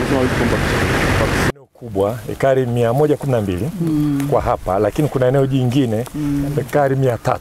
umesema kwamba eneo kubwa ekari 112 kwa hapa, lakini kuna eneo jingine ekari 300.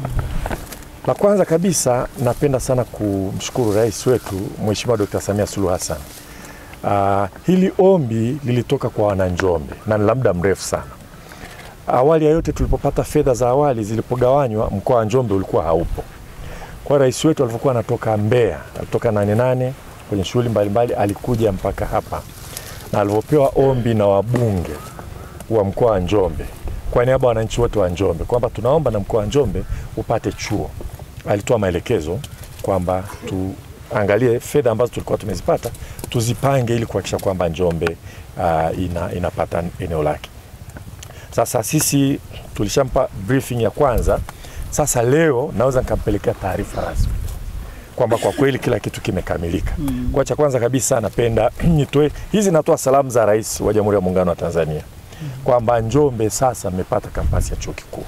La kwanza kabisa napenda sana kumshukuru rais wetu Mheshimiwa Dr. Samia Suluhu Hassan. Uh, hili ombi lilitoka kwa wananjombe na ni la muda mrefu sana. Awali ya yote tulipopata fedha za awali zilipogawanywa, mkoa wa Njombe ulikuwa haupo. Kwa rais wetu alivyokuwa anatoka Mbeya, alitoka nane nane kwenye shughuli mbalimbali, alikuja mpaka hapa na alivyopewa ombi na wabunge wa mkoa wa Njombe kwa niaba ya wananchi wote wa Njombe kwamba tunaomba na mkoa wa Njombe upate chuo, alitoa maelekezo kwamba tuangalie fedha ambazo tulikuwa tumezipata tuzipange ili kuhakikisha kwamba Njombe uh, ina, inapata eneo lake. Sasa sisi tulishampa briefing ya kwanza. Sasa leo naweza nikampelekea taarifa rasmi kwamba kwa kweli kila kitu kimekamilika. Mm. Kwa cha kwanza kabisa napenda nitoe hizi, natoa salamu za Rais wa Jamhuri ya Muungano wa Tanzania kwamba Njombe sasa mmepata kampasi ya chuo kikuu,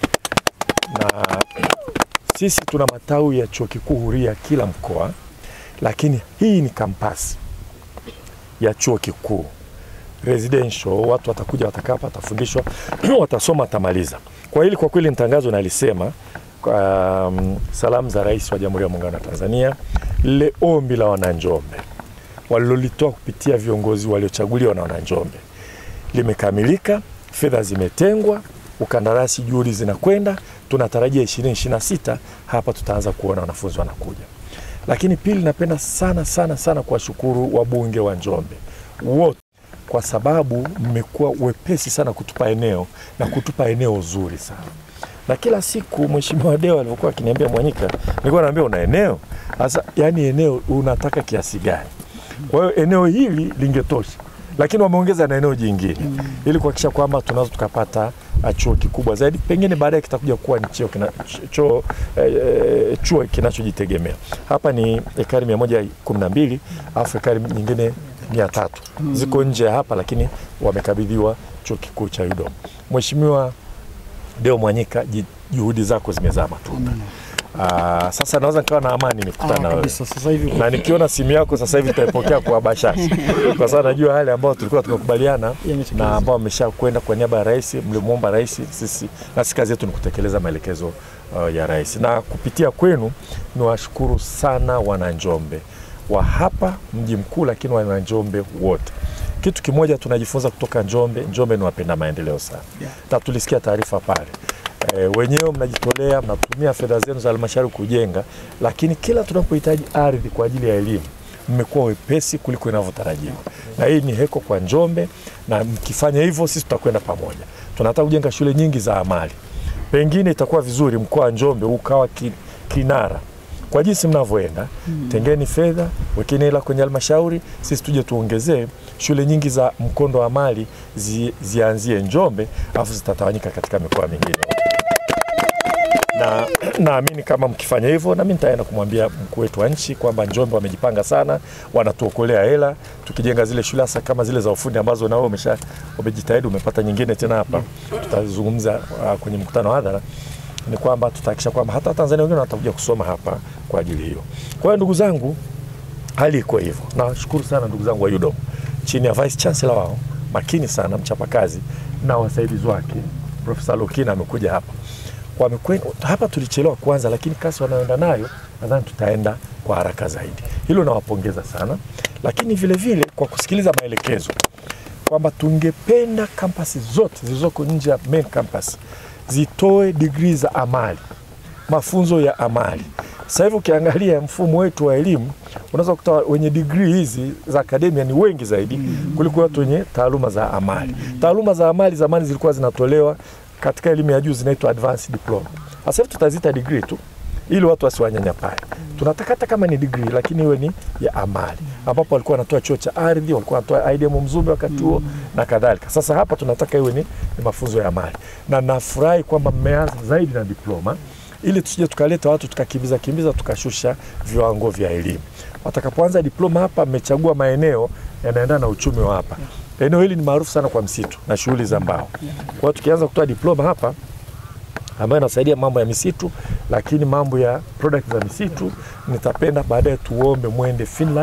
na sisi tuna matawi ya chuo kikuu huria kila mkoa, lakini hii ni kampasi ya chuo kikuu residential. Watu watakuja, watakaa hapa, watafundishwa, watasoma, watamaliza. Kwa hili kwa kweli ni tangazo nalisema um, salamu za Rais wa Jamhuri ya Muungano wa Tanzania, lile ombi la wananjombe walilolitoa kupitia viongozi waliochaguliwa na wananjombe limekamilika, fedha zimetengwa, ukandarasi, juhudi zinakwenda, tunatarajia 2026 hapa tutaanza kuona wanafunzi wanakuja. Lakini pili, napenda sana sana sana kuwashukuru wabunge wa Njombe wote kwa sababu mmekuwa wepesi sana kutupa eneo na kutupa eneo zuri sana na kila siku Mheshimiwa Deo alivyokuwa akiniambia Mwanyika, nilikuwa naambia una eneo sasa, yani eneo unataka kiasi gani? Kwa hiyo eneo hili lingetosha, lakini wameongeza na eneo jingine mm. ili kuhakikisha kwamba tunaweza tukapata chuo kikubwa zaidi, pengine baadaye kitakuja kuwa ni chuo kina, chuo, eh, chuo kinachojitegemea. Hapa ni ekari mia moja kumi na mbili alafu ekari nyingine mia tatu mm. ziko nje ya hapa, lakini wamekabidhiwa chuo kikuu cha UDOM. Mheshimiwa Deo Mwanyika, juhudi zako zimezaa matunda. Aa, sasa naweza nikawa na amani nikutana na wewe sasa hivi na nikiona simu yako sasa hivi nitaipokea kwa bashasha, kwa sababu najua yale ambayo tulikuwa tumekubaliana Yametekelezwa. na ambao wamesha kwenda kwa niaba ya rais, mlimwomba rais, sisi na sisi kazi yetu ni kutekeleza maelekezo uh, ya rais, na kupitia kwenu niwashukuru sana wananjombe wa hapa mji mkuu, lakini wananjombe wote kitu kimoja tunajifunza kutoka Njombe. Njombe ni wapenda maendeleo sana Yeah. na tulisikia taarifa pale e, wenyewe mnajitolea, mnatumia fedha zenu za halmashauri kujenga, lakini kila tunapohitaji ardhi kwa ajili ya elimu mmekuwa wepesi kuliko inavyotarajiwa, na hii ni heko kwa Njombe, na mkifanya hivyo sisi tutakwenda pamoja. Tunataka kujenga shule nyingi za amali, pengine itakuwa vizuri mkoa wa Njombe ukawa ki, kinara kwa jinsi mnavyoenda mm. Tengeni fedha, wekeni hela kwenye halmashauri, sisi tuje tuongezee shule nyingi za mkondo wa mali zi, zianzie Njombe alafu zitatawanyika katika mikoa mingine na naamini kama mkifanya hivyo, nami nitaenda kumwambia mkuu wetu wa nchi kwamba Njombe wamejipanga sana, wanatuokolea hela tukijenga zile shule hasa kama zile za ufundi ambazo nao umesha umejitahidi, umepata nyingine tena hapa, tutazungumza uh, kwenye mkutano wa hadhara ni kwamba tutahakikisha kwamba hata Tanzania wengine watakuja kusoma hapa kwa ajili hiyo. Kwa hiyo ndugu zangu, hali iko hivyo. Nawashukuru sana ndugu zangu wa UDOM chini ya Vice Chancellor wao makini sana, mchapakazi na wasaidizi wake. Profesa Lokina amekuja hapa wamekwenda hapa, tulichelewa kwanza, lakini kasi wanayoenda nayo nadhani tutaenda kwa haraka zaidi. Hilo nawapongeza sana, lakini vile vile kwa kusikiliza maelekezo kwamba tungependa kampasi zote zilizoko nje ya main campus zitoe digrii za amali, mafunzo ya amali. Sasa hivi ukiangalia mfumo wetu wa elimu unaweza kukuta wenye digrii hizi za akademia ni wengi zaidi kuliko watu wenye taaluma za amali. Taaluma za amali zamani zilikuwa zinatolewa katika elimu ya juu zinaitwa advanced diploma. Sasa hivi tutaziita degree tu ili watu wasiwanyanyapae. Tunataka hata kama ni degree lakini iwe ni ya amali, ambapo walikuwa wanatoa chuo cha ardhi, walikuwa wanatoa IDM Mzumbe wakati huo na kadhalika. Sasa hapa tunataka iwe ni, ni mafunzo ya amali, na nafurahi kwamba mmeanza zaidi na diploma ili tusije tukaleta watu tukakimbiza kimbiza tukashusha viwango vya elimu. Watakapoanza diploma hapa, mmechagua maeneo yanaendana na uchumi wa hapa. Eneo hili ni maarufu sana kwa msitu na shughuli za mbao. Kwa hiyo tukianza kutoa diploma hapa ambayo inasaidia mambo ya misitu, lakini mambo ya product za misitu, nitapenda baadaye tuombe mwende Finland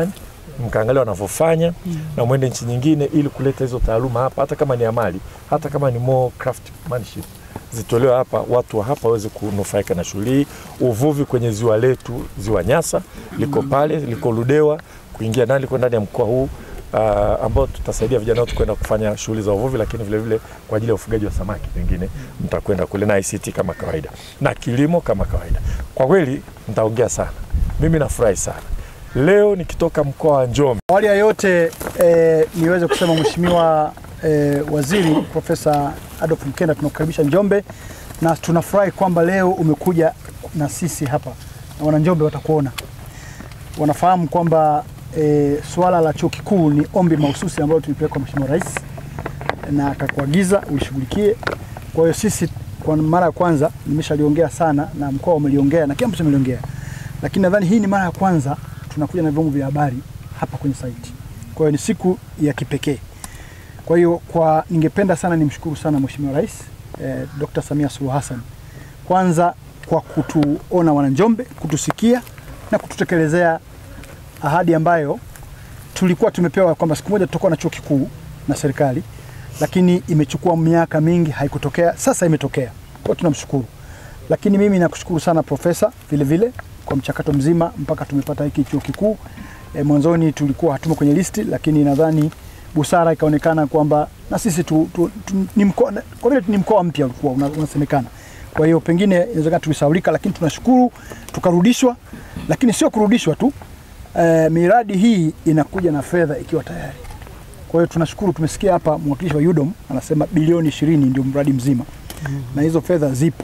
mkaangalia wanavyofanya na mwende nchi nyingine, ili kuleta hizo taaluma hapa, hata kama ni amali, hata kama ni more craftsmanship zitolewe hapa, watu wa hapa waweze kunufaika na shughuli hii. Uvuvi kwenye ziwa letu, ziwa Nyasa liko pale, liko Ludewa, kuingia ndani, liko ndani ya mkoa huu uh, ambao tutasaidia vijana wetu kwenda kufanya shughuli za uvuvi, lakini vile vile kwa ajili ya ufugaji wa samaki, pengine mtakwenda kule na ICT kama kawaida na kilimo kama kawaida. Kwa kweli nitaongea sana, mimi nafurahi sana leo nikitoka mkoa wa Njombe. Awali ya yote eh, niweze kusema Mheshimiwa eh, Waziri Profesa Adolf Mkenda, tunakukaribisha Njombe na tunafurahi kwamba leo umekuja na sisi hapa na wana Njombe watakuona, wanafahamu kwamba eh, swala la chuo kikuu ni ombi mahususi ambalo tulipeleka kwa Mheshimiwa Rais na akakuagiza ulishughulikie. Kwa hiyo sisi kwa mara ya kwanza nimeshaliongea sana na mkoa umeliongea na kila mtu ameliongea, lakini nadhani hii ni mara ya kwanza tunakuja na vyombo vya habari hapa kwenye site. Kwa hiyo ni siku ya kipekee. Kwa hiyo kwa ningependa sana nimshukuru sana Mheshimiwa Rais eh, Dr. Samia Suluhu Hassan kwanza kwa kutuona wananjombe, kutusikia na kututekelezea ahadi ambayo tulikuwa tumepewa kwamba siku moja tutakuwa na chuo kikuu na serikali, lakini imechukua miaka mingi haikutokea. Sasa imetokea, kwa hiyo tunamshukuru. Lakini mimi nakushukuru sana profesa vile vile kwa mchakato mzima mpaka tumepata hiki chuo kikuu. E, mwanzoni tulikuwa hatumo kwenye listi, lakini nadhani busara ikaonekana kwamba na sisi tu, tu, tu, ni mkoa kwa vile ni mkoa mpya ulikuwa una- unasemekana. Kwa hiyo pengine inawezekana tulisaulika, lakini tunashukuru tukarudishwa, lakini sio kurudishwa tu e, miradi hii inakuja na fedha ikiwa tayari. Kwa hiyo tunashukuru, tumesikia hapa mwakilishi wa UDOM anasema bilioni ishirini ndio mradi mzima na hizo fedha zipo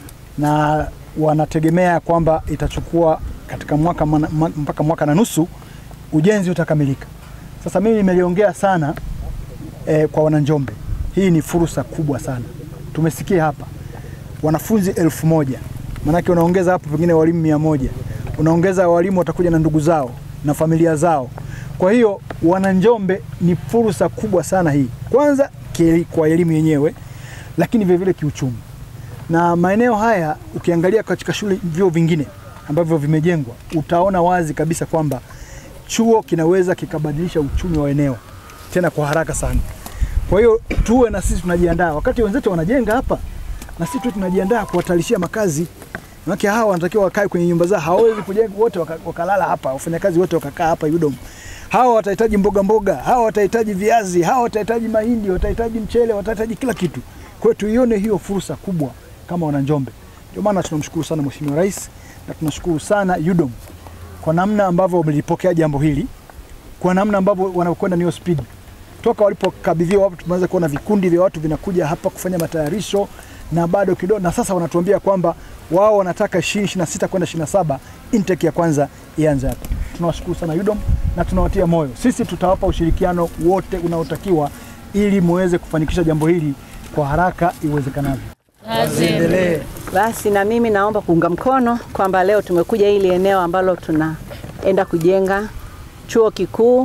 na wanategemea kwamba itachukua katika mwaka mana, ma- mpaka mwaka na nusu ujenzi utakamilika. Sasa mimi nimeliongea sana eh, kwa wananjombe, hii ni fursa kubwa sana. Tumesikia hapa wanafunzi elfu moja maanake unaongeza hapo pengine walimu mia moja unaongeza walimu watakuja na ndugu zao na familia zao. Kwa hiyo wananjombe, ni fursa kubwa sana hii, kwanza ki- kwa elimu yenyewe, lakini vilevile kiuchumi na maeneo haya ukiangalia katika shule vyuo vingine ambavyo vimejengwa utaona wazi kabisa kwamba chuo kinaweza kikabadilisha uchumi wa eneo tena kwa haraka sana. Kwa hiyo tuwe na sisi tunajiandaa, wakati wenzetu wanajenga hapa, na sisi tu tunajiandaa kuwatalishia makazi. Maana hawa wanatakiwa wakae kwenye nyumba zao, hawawezi kujenga wote waka- wakalala hapa, wafanyakazi wote wakakaa hapa UDOM. Hawa watahitaji mboga mboga, hawa watahitaji viazi, hawa watahitaji mahindi, watahitaji mchele, watahitaji kila kitu. Kwa hiyo tuione hiyo fursa kubwa kama wananjombe. Ndio maana tunamshukuru sana Mheshimiwa Rais na tunashukuru sana UDOM kwa namna ambavyo wamelipokea jambo hili, kwa namna ambavyo wanakwenda niyo speed. Toka walipokabidhiwa hapo, tumeanza kuona vikundi vya watu vinakuja hapa kufanya matayarisho na bado kidogo, na sasa wanatuambia kwamba wao wanataka 2026 kwenda 27 intake ya kwanza ianze hapa. Tunawashukuru sana UDOM na tunawatia moyo, sisi tutawapa ushirikiano wote unaotakiwa ili muweze kufanikisha jambo hili kwa haraka iwezekanavyo. Endelee. Basi na mimi naomba kuunga mkono kwamba leo tumekuja hili eneo ambalo tunaenda kujenga chuo kikuu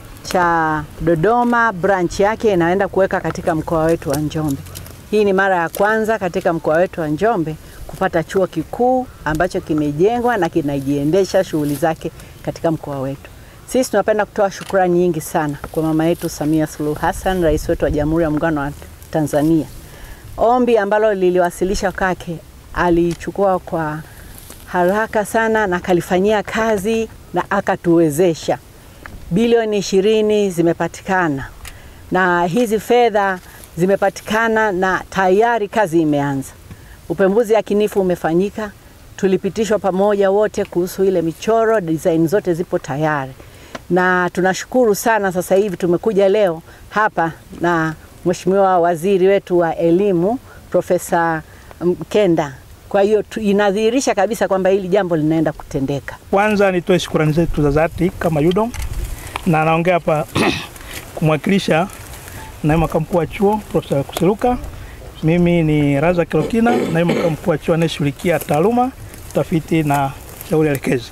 cha Dodoma, branch yake inaenda kuweka katika mkoa wetu wa Njombe. Hii ni mara ya kwanza katika mkoa wetu wa Njombe kupata chuo kikuu ambacho kimejengwa na kinajiendesha shughuli zake katika mkoa wetu. Sisi tunapenda kutoa shukrani nyingi sana kwa mama yetu Samia Suluhu Hassan, rais wetu wa Jamhuri ya Muungano wa Tanzania ombi ambalo liliwasilisha kwake alichukua kwa haraka sana na akalifanyia kazi na akatuwezesha. Bilioni ishirini zimepatikana na hizi fedha zimepatikana na tayari kazi imeanza. Upembuzi yakinifu umefanyika, tulipitishwa pamoja wote kuhusu ile michoro, design zote zipo tayari, na tunashukuru sana. Sasa hivi tumekuja leo hapa na Mheshimiwa Waziri wetu wa Elimu Profesa Mkenda. Kwa hiyo tu- inadhihirisha kabisa kwamba hili jambo linaenda kutendeka. Kwanza nitoe shukrani zetu za dhati kama UDOM na naongea hapa kumwakilisha naibu makamu mkuu wa chuo Profesa Kusiluka. Mimi ni Raza Kilokina, naibu makamu mkuu wa chuo anayeshughulikia taaluma, utafiti na shauri elekezi.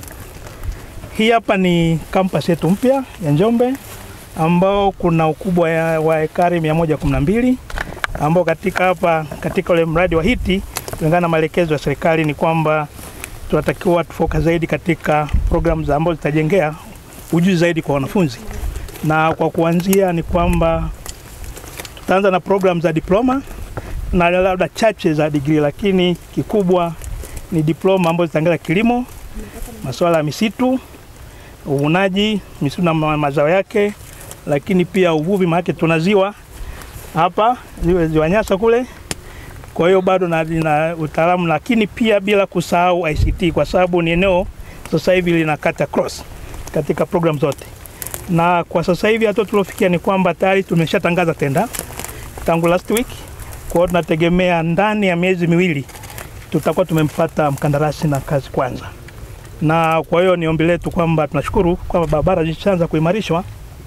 Hii hapa ni kampasi yetu mpya ya Njombe ambao kuna ukubwa ya- wa ekari 112 ambao katika hapa katika ule mradi wa hiti kulingana na maelekezo ya serikali ni kwamba tunatakiwa tufocus zaidi katika programu za ambazo zitajengea ujuzi zaidi kwa wanafunzi, na kwa kuanzia ni kwamba tutaanza na program za diploma na labda chache za degree, lakini kikubwa ni diploma ambazo zitaangalia kilimo, masuala ya misitu, uvunaji misitu na ma- mazao yake, lakini pia uvuvi, maana tuna ziwa hapa ziwa, ziwa Nyasa kule. Kwa hiyo bado na, na utaalamu, lakini pia bila kusahau ICT kwa sababu ni eneo sasa hivi linakata cross katika program zote, na kwa sasa hivi hatua tuliofikia ni kwamba tayari tumeshatangaza tenda tangu last week. Kwa hiyo tunategemea ndani ya miezi miwili tutakuwa tumempata mkandarasi na kazi kwanza, na kwa hiyo ni ombi letu kwamba tunashukuru kwamba barabara zishaanza kuimarishwa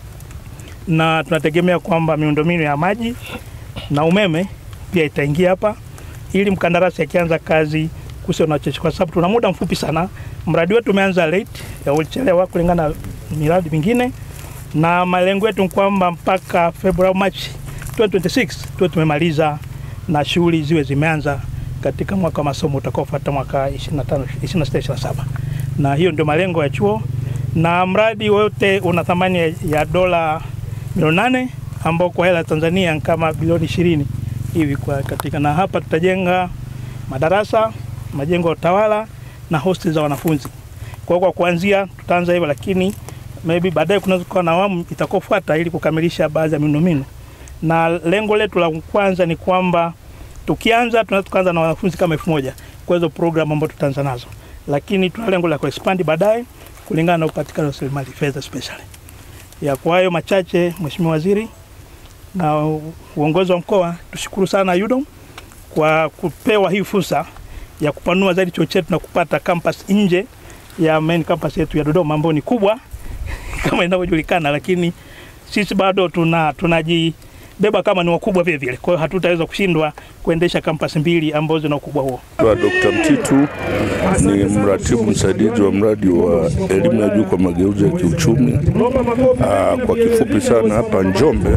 na tunategemea kwamba miundombinu ya maji na umeme pia itaingia hapa ili mkandarasi akianza kazi kusio na cheche, kwa sababu tuna muda mfupi sana. Mradi wetu umeanza late, ya ulichelewa kulingana na miradi mingine, na malengo yetu ni kwamba mpaka Februari Machi 2026 tuwe tumemaliza na shughuli ziwe zimeanza katika mwaka wa masomo utakaofuata mwaka 25 26 27, na hiyo ndio malengo ya chuo, na mradi wote una thamani ya- ya dola milioni nane ambao kwa hela ya Tanzania ni kama bilioni ishirini hivi kwa katika, na hapa tutajenga madarasa, majengo ya utawala na hosteli za wanafunzi. Kwa hiyo kwa kuanzia tutaanza hivyo, lakini maybe baadaye kunaweza kuwa na awamu itakayofuata ili kukamilisha baadhi ya miundombinu, na lengo letu la kwanza ni kwamba tukianza tunaweza tukaanza na wanafunzi kama elfu moja kwa hizo program ambazo tutaanza nazo, lakini tuna lengo la kuexpand baadaye kulingana na upatikanaji wa rasilimali fedha especially ya kwa hayo machache, Mheshimiwa Waziri na u- uongozi wa mkoa, tushukuru sana UDOM kwa kupewa hii fursa ya kupanua zaidi chuo chetu na kupata campus nje ya main campus yetu ya Dodoma ambayo ni kubwa kama inavyojulikana, lakini sisi bado tuna tunajibeba kama ni wakubwa vile vile. Kwa hiyo hatutaweza kushindwa kuendesha campus mbili ambazo zina ukubwa huo. wa Dr. Mtitu ni mratibu msaidizi wa mradi wa elimu ya juu kwa mageuzi ya kiuchumi. Aa, kwa kifupi sana, hapa Njombe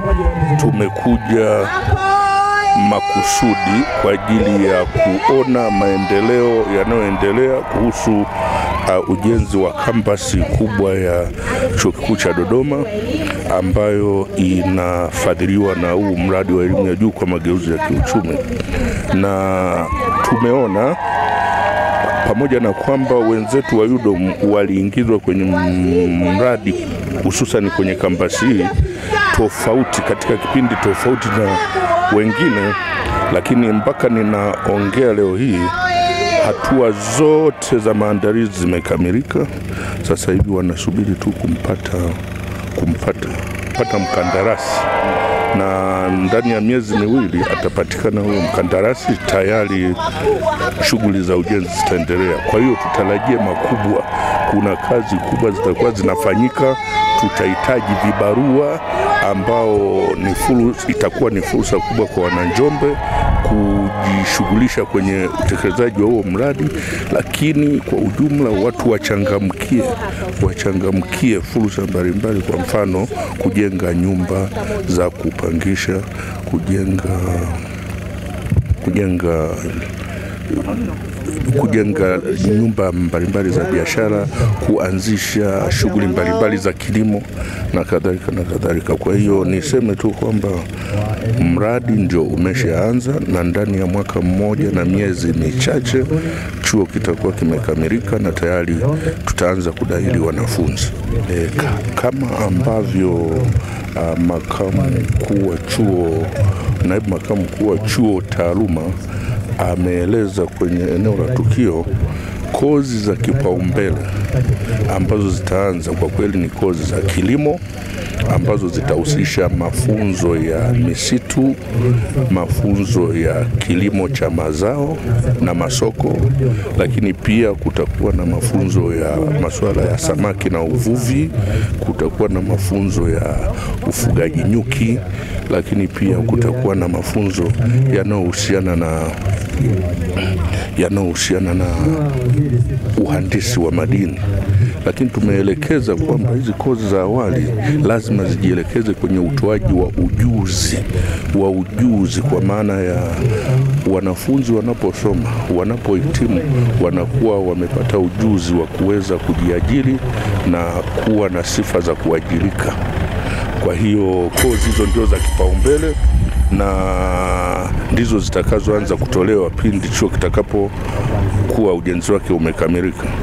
tumekuja makusudi kwa ajili ya kuona maendeleo yanayoendelea kuhusu uh, ujenzi wa kampasi kubwa ya chuo kikuu cha Dodoma ambayo inafadhiliwa na huu mradi wa elimu ya juu kwa mageuzi ya kiuchumi, na tumeona pamoja na kwamba wenzetu wa UDOM waliingizwa kwenye m- mradi hususan kwenye kampasi hii tofauti katika kipindi tofauti na wengine, lakini mpaka ninaongea leo hii hatua zote za maandalizi zimekamilika. Sasa hivi wanasubiri tu kumpata kumpata kupata mkandarasi na ndani ya miezi miwili atapatikana huyo mkandarasi, tayari shughuli za ujenzi zitaendelea. Kwa hiyo tutarajie makubwa, kuna kazi kubwa zitakuwa zinafanyika. Tutahitaji vibarua ambao ni furu, itakuwa ni fursa kubwa kwa wananjombe kujishughulisha kwenye utekelezaji wa huo mradi, lakini kwa ujumla watu wachangamkie, wachangamkie fursa mbalimbali, kwa mfano kujenga nyumba za kupangisha, kujenga kujenga kujenga nyumba mbalimbali za biashara, kuanzisha shughuli mbalimbali za kilimo na kadhalika na kadhalika. Kwa hiyo niseme tu kwamba mradi ndio umeshaanza na ndani ya mwaka mmoja na miezi michache chuo kitakuwa kimekamilika na tayari tutaanza kudahili wanafunzi e, ka- kama ambavyo uh, makamu mkuu wa chuo naibu makamu mkuu wa chuo taaluma ameeleza kwenye eneo la tukio kozi za kipaumbele ambazo zitaanza kwa kweli ni kozi za kilimo ambazo zitahusisha mafunzo ya misitu, mafunzo ya kilimo cha mazao na masoko, lakini pia kutakuwa na mafunzo ya masuala ya samaki na uvuvi, kutakuwa na mafunzo ya ufugaji nyuki, lakini pia kutakuwa na mafunzo yanayohusiana na yanayohusiana na uhandisi wa madini, lakini tumeelekeza kwamba hizi kozi za awali lazima zijielekeze kwenye utoaji wa ujuzi wa ujuzi, kwa maana ya wanafunzi wanaposoma, wanapohitimu, wanakuwa wamepata ujuzi wa kuweza kujiajiri na kuwa na sifa za kuajirika. Kwa hiyo kozi hizo ndio za kipaumbele na ndizo zitakazoanza kutolewa pindi chuo kitakapokuwa ujenzi wake umekamilika.